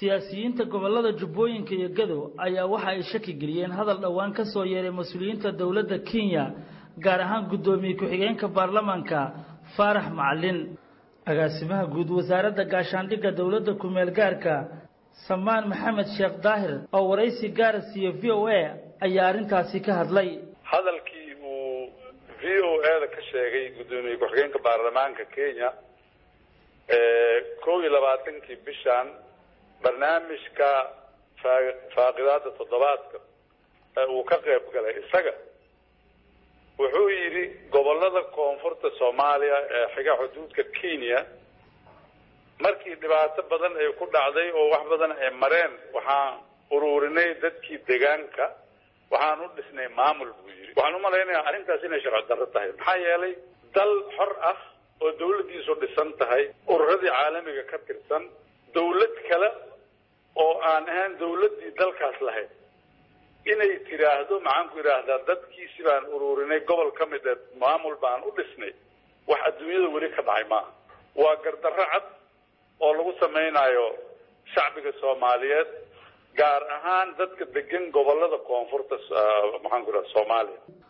siyaasiyiinta gobolada jubbooyinka iyo gadow ayaa waxa ay shaki geliyeen hadal dhowaan ka soo yeeray mas-uuliyiinta dowladda kenya gaar ahaan guddoomiye ku-xigeenka baarlamaanka faarax macalin agaasimaha guud wasaaradda gaashaandhigga dowladda ku-meel gaarka samaan maxamed sheekh daahir oo waraysi gaara siiye v o a ayaa arrintaasi ka hadlay hadalkii uu v o a-da ka sheegay guddoomiye ku-xigeenka baarlamaanka kenya kow iyo labaatankii bishan barnaamijka faaqidaada toddobaadka ee uu ka qayb galay isaga wuxuu yidhi gobolada koonfurta soomaaliya ee xiga xuduudka kenya markii dhibaato badan ay ku dhacday oo wax badan ay mareen waxaan ururinay dadkii deegaanka waxaan u dhisnay maamul buu yidhi waxaan umalaynayaa arrintaas inay sharci darro tahay maxaa yeelay dal xor ah oo dawladdiisu dhisan tahay ururadii caalamiga ka tirsan dawlad kale oo aan ahaan dawladdii dalkaas lahayd inay tidhaahdo maxaan ku idhaahdaa dadkiisi baan ururinay gobol ka mid ee maamul baan u dhisnay wax adduunyada weli ka dhacay maaha waa gardarro cad oo lagu samaynayo shacbiga soomaaliyeed gaar ahaan dadka degan gobolada koonfurta maxaan ku idhaha soomaaliya